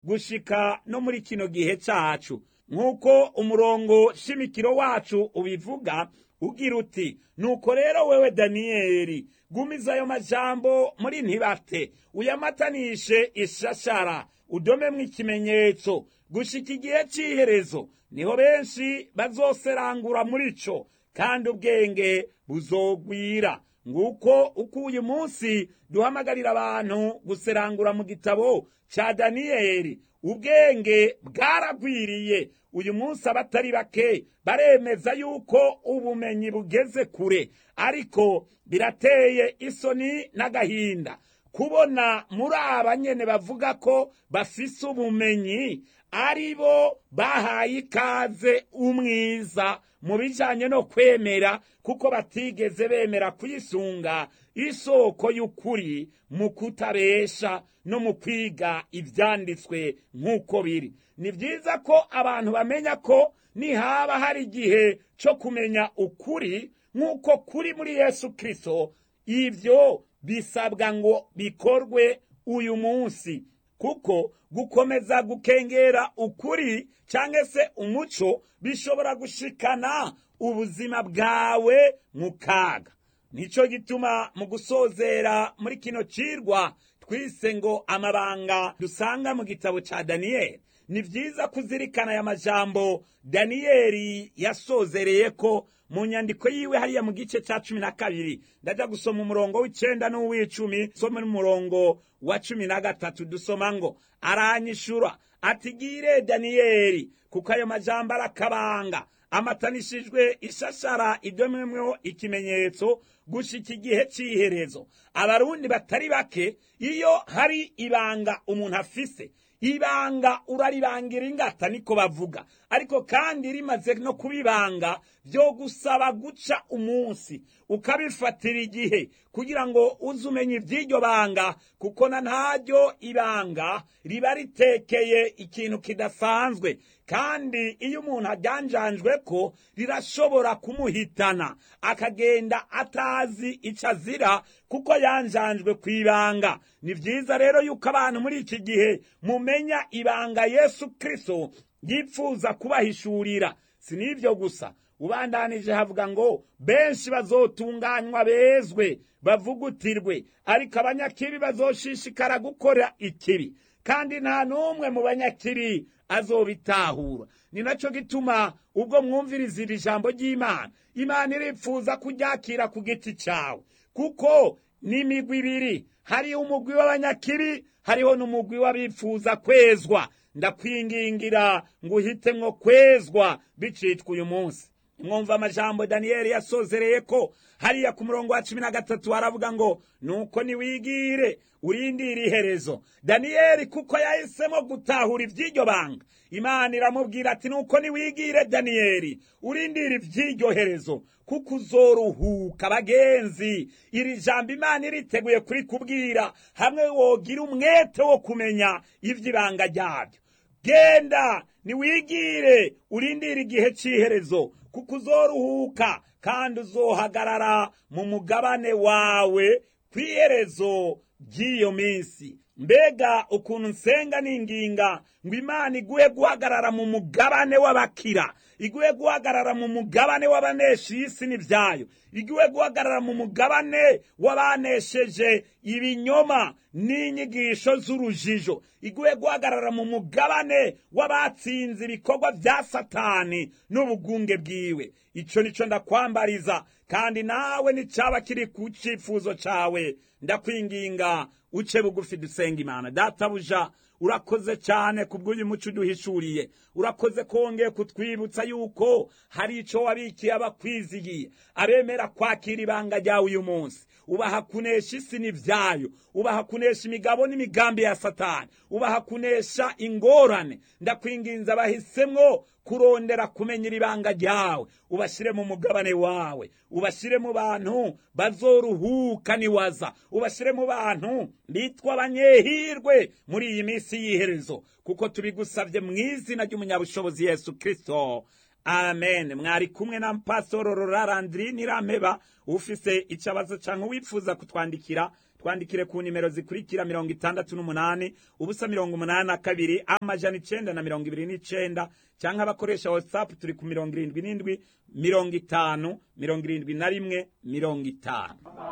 gushika no muri kino gihe cacu nk'uko umurongo shimikiro wacu ubivuga ugira uti nuko rero wewe daniyeli gumiza ayo majambo muri ntibate uyamatanishe ishashara udomemwo ikimenyetso gushika igihe c'iherezo niho benshi bazoserangura muri co kandi ubwenge buzogwira nguko uko uyu munsi duhamagarira abantu guserangura mu gitabo ca daniyeli ubwenge bwaragwiriye uyu munsi abatari bake baremeza yuko ubumenyi bugeze kure ariko birateye isoni n'agahinda kubona muri aba nyene bavuga ko bafise ubumenyi ari bo bahaye ikaze umwiza mu bijanye no kwemera kuko batigeze bemera kuyisunga isoko y'ukuri mu kutabesha no mu kwiga ivyanditswe nk'uko biri ni vyiza ko abantu bamenya ko nihaba hari igihe co kumenya ukuri nk'uko kuri muri yesu kristo ivyo bisabwa ngo bikorwe uyu munsi kuko gukomeza gukengera ukuri cyangwa se umuco bishobora gushikana ubuzima bwawe mu kaga nicyo gituma mu gusozera muri kino cirwa twise ngo amabanga dusanga mu gitabo ca daniyeli ni vyiza kuzirikana aya majambo daniyeli yasozereye ko mu nyandiko yiwe hariya mu gice ca cumi na kabiri ndaja gusoma umurongo w'icenda n'uw'icumi soma n'umurongo wa cumi na gatatu dusoma ngo aranyishura ati gire daniyeli kuko ayo majambo arakabanga amatanishijwe ishashara idomemweho ikimenyetso gushika igihe c'iherezo abarundi batari bake iyo hari ibanga umuntu afise ibanga uraribangira ingata niko bavuga ariko kandi rimaze no kubibanga byo gusaba guca umunsi ukabifatira igihe kugira ngo uze umenya iby'iryo banga kuko na ntaryo ibanga riba ritekeye ikintu kidasanzwe kandi iyo umuntu ajyanjanjwe ko rirashobora kumuhitana akagenda atazi icyo azira kuko yanjanjwe ku ibanga ni byiza rero yuko abantu muri iki gihe mumenya ibanga yesu kirisito yipfuza kubahishurira si n'ibyo gusa ubandanije havuga ngo benshi bazotunganywa bezwe bavugutirwe ariko abanyakibi bazoshishikara gukora ikibi kandi nta n'umwe mu banyakibi azobitahura ni nacyo gituma ubwo mwumviriza iri jambo ry'imana imana iripfuza kuryakira ku giti cyawe kuko ni imigwi ibiri hariho umugwi w'abanyakibi hariho n'umugwi w'abifuza kwezwa ndakwingingira ngo uhitemwo kwezwa bicitwa uyu munsi mwumva amajambo daniyeli yasozereye ko hariya ku murongo wa cumi na gatatu haravuga ngo nuko niwigire urindire iherezo daniyeli kuko yahisemo gutahura iby'iryo banga imana iramubwira ati nuko niwigire daniyeli urindire iby'iryo herezo kuko uzoruhuka bagenzi iri jambo imana iriteguye kurikubwira hamwe wogira umwete wo kumenya iby'ibanga ryabyo genda niwigire urindire igihe cy'iherezo kuko uzoruhuka kandi uzohagarara mu mugabane wawe ku iherezo ry'iyo minsi mbega ukuntu nsenga n'inginga ngo imana iguhe guhagarara mu mugabane w'abakira iguhe guhagarara mu mugabane w'abanesha isi n'ibyayo iguhe guhagarara mu mugabane w'abanesheje ibinyoma n'inyigisho z'urujijo iguhe guhagarara mu mugabane w'abatsinze ibikorwa bya satani n'ubugunge bwiwe icyo nicyo ndakwambariza kandi nawe n'icyaba kiri ku cyifuzo cyawe ndakwinginga uce bugufi dusenga imana databuja urakoze cyane ku bw'uyu muco uduhishuriye urakoze kongeye kutwibutsa yuko hari icyo wabikiye abakwizigiye abemera kwakira ibanga ryawe uyu munsi ubaha kunesha isi n'ibyayo ubaha kunesha imigabo n'imigambi ya satani ubaha kunesha ingorane ndakwinginza bahisemwo kurondera kumenyera ibanga ryawe ubashyire mu mugabane wawe ubashyire mu bantu bazoruhuka niwaza ubashyire mu bantu bitwa abanyehirwe muri iyi minsi y'iherezo kuko tubigusabye mu izina ry'umunyabushobozi yesu kirisito amen mwari kumwe na pasitoro rorarandiri nirameba ufise ikibazo cyangwa wifuza kutwandikira twandikire ku nimero zikurikira mirongo itandatu n'umunani ubusa mirongo umunani na kabiri amajana icenda na mirongo ibiri n'icenda canke abakoresha whatsapp turi ku mirongo irindwi n'indwi mirongo itanu mirongo irindwi na rimwe mirongo itanu